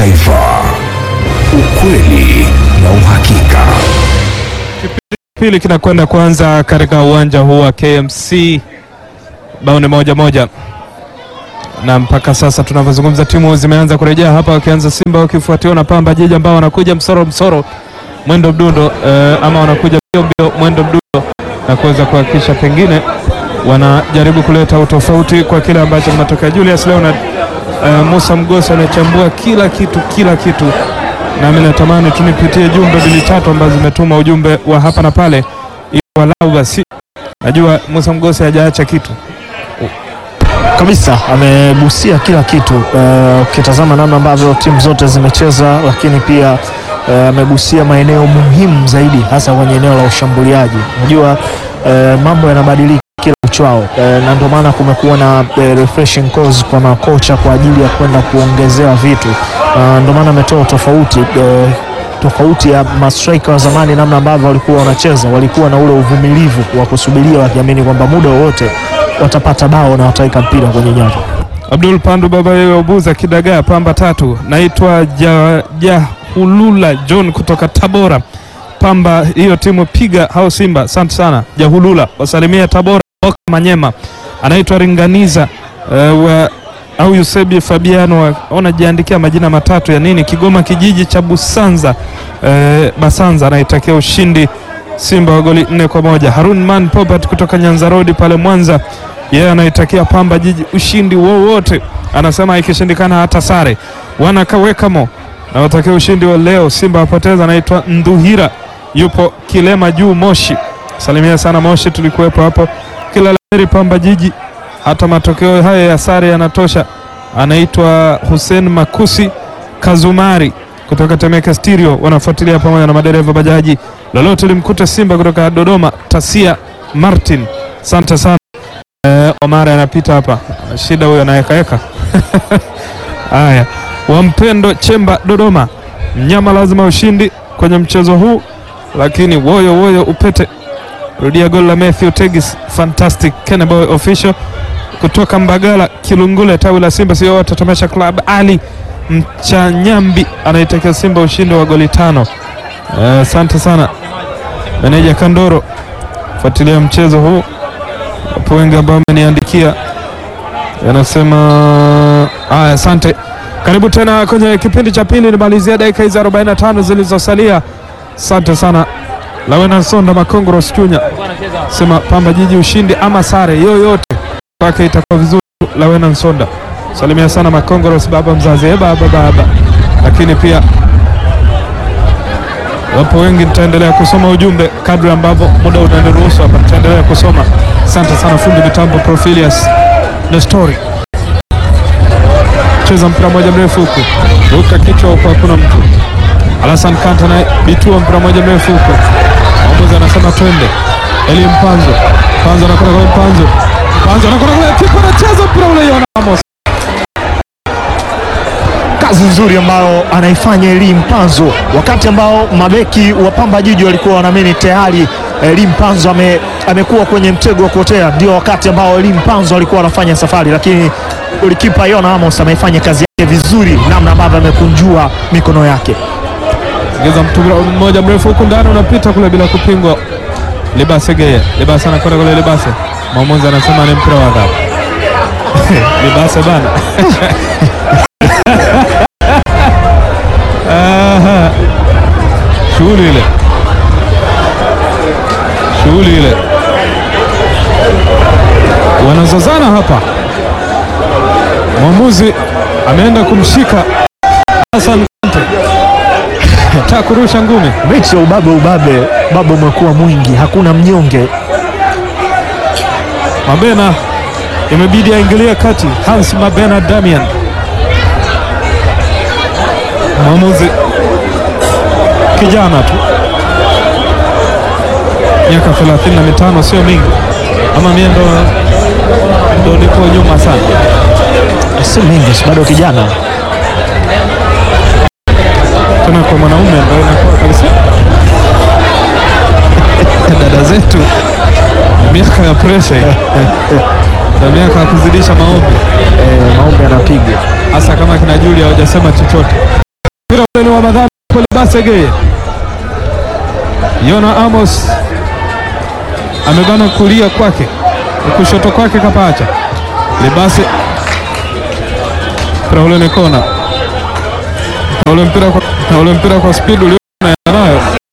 Taifa, ukweli na uhakika. Pili kinakwenda kuanza katika uwanja huu wa KMC, bao ni moja moja, na mpaka sasa tunavyozungumza timu zimeanza kurejea hapa, wakianza Simba wakifuatiwa na Pamba Jiji ambao wanakuja msoro msoro, mwendo mdundo eh, ama wanakuja mbio mbio, mwendo mdundo, na kuweza kuhakikisha pengine wanajaribu kuleta utofauti kwa kile ambacho kinatokea. Julius Leonard eh, Musa Mgosi anachambua kila kitu kila kitu nami natamani tu nipitie jumbe mbili tatu ambazo zimetuma ujumbe wa hapa na pale, ili walau basi, najua Musa Mgosi hajaacha kitu. kabisa amegusia kila kitu Eh, ukitazama namna ambavyo timu zote zimecheza, lakini pia eh, amegusia maeneo muhimu zaidi, hasa kwenye eneo la ushambuliaji. Unajua eh, mambo yanabadilika kila uchao eh, na ndio maana kumekuwa na eh, refreshing course kwa makocha kwa ajili ya kwenda kuongezewa vitu, na ndio maana ametoa tofauti eh, tofauti ya mastrika wa zamani, namna ambavyo walikuwa wanacheza, walikuwa na ule uvumilivu wa kusubiria, wakiamini kwamba muda wowote watapata bao na wataweka mpira kwenye nyavu. Abdul Pandu baba yewe Ubuza Kidagaa Pamba tatu. Naitwa Ja- Jahulula John kutoka Tabora. Pamba hiyo timu piga hao Simba. Asante sana Jahulula, wasalimia Tabora Oka Manyema. Anaitwa Ringaniza uh, wa au Yusebi Fabiano wanajiandikia majina matatu ya nini, Kigoma kijiji cha Busanza eh, Basanza anaitakia ushindi Simba wa goli nne kwa moja. Harun Man Popat kutoka Nyanza Road pale Mwanza, yeye anaitakia Pamba Jiji ushindi wowote, anasema ikishindikana hata sare. Wanakawekamo nawatakia ushindi wa leo, Simba wapoteza. Anaitwa Nduhira, yupo Kilema juu Moshi. Salimia sana Moshi, tulikuwepo hapo. Kila la heri Pamba Jiji, hata matokeo haya ya sare yanatosha. Anaitwa Hussein Makusi Kazumari kutoka Temeke Stereo, wanafuatilia pamoja na madereva bajaji. Lolote limkuta Simba kutoka Dodoma, Tasia Martin, asante sana. Eh, Omar anapita hapa, shida huyo anawekaeka. Haya, Wampendo Chemba Dodoma, mnyama lazima ushindi kwenye mchezo huu, lakini woyo woyo upete. Rudia goli la Matthew Tegis, fantastic. Keneboy official kutoka Mbagala Kilungule, tawi la Simba sio wote Tamasha Club. Ali Mchanyambi anaitakia Simba ushindi wa goli tano. Eh, Asante sana meneja Kandoro, fuatilia mchezo huu. Wapo wengi ambao wameniandikia yanasema haya, asante. Karibu tena kwenye kipindi cha pili, nimalizia dakika hizi 45 zilizosalia. Asante sana Lawena Sonda Makongoro Chunya sema Pamba Jiji ushindi ama sare yoyote kwake itakuwa vizuri. Lawena Nsonda salimia sana Makongoros baba mzazi, e baba baba. Lakini pia wapo wengi, nitaendelea kusoma ujumbe kadri ambavyo muda unaniruhusu hapa, nitaendelea kusoma. Asante sana fundi mitambo Profilius the story. Cheza mpira moja mrefu huku, ruka kichwa huku, hakuna mtu. Alasan Kanta naye bitua mpira moja mrefu huku, mwamuzi anasema twende. Eli Mpanzo, Mpanzo anakwenda kwa Mpanzo, Mpanzo anakwenda kwa kipa, anacheza mpira ule, Yona Amos kazi nzuri ambayo anaifanya Eli Mpanzo, wakati ambao mabeki wa Pamba Jiji walikuwa wanaamini tayari Eli Mpanzo ame, amekuwa kwenye mtego wa kuotea, ndio wakati ambao Eli Mpanzo alikuwa anafanya safari, lakini golikipa Yona Amos ameifanya kazi yake vizuri, namna ambavyo amekunjua mikono yake. Geza mpira mmoja mrefu huku ndani unapita kule bila kupingwa. Libase Geye, Libase anakwenda kule Libase. Mwamuzi anasema ni mpira wa adhabu. Libase bana. Aha. Shughuli ile. Shughuli ile. Wanazozana hapa. Mwamuzi ameenda kumshika Hassan Kante. Taka kurusha ngumi. Mechi ya ubabe ubabe, ubabe umekuwa mwingi, hakuna mnyonge. Mabena imebidi aingilie kati. Hans Mabena Damian, mwamuzi kijana tu, miaka 35 sio mingi, ama mie ndo ndo niko nyuma sana. Si mingi, si bado kijana. tena kwa mwanaume ndo inakuwa kabisa. Dada zetu miaka ya presha hii. na miaka ya kuzidisha maombi, Eh, maombi anapiga hasa kama kina Julia hawajasema chochote. mpira ule ni wa madhambi kwa Libasege. Yona Amos amebana kulia kwake, kushoto kwake kapacha Libase. Mpira ule ni kona, na ule mpira kwa, na ule mpira kwa speed ulio nayo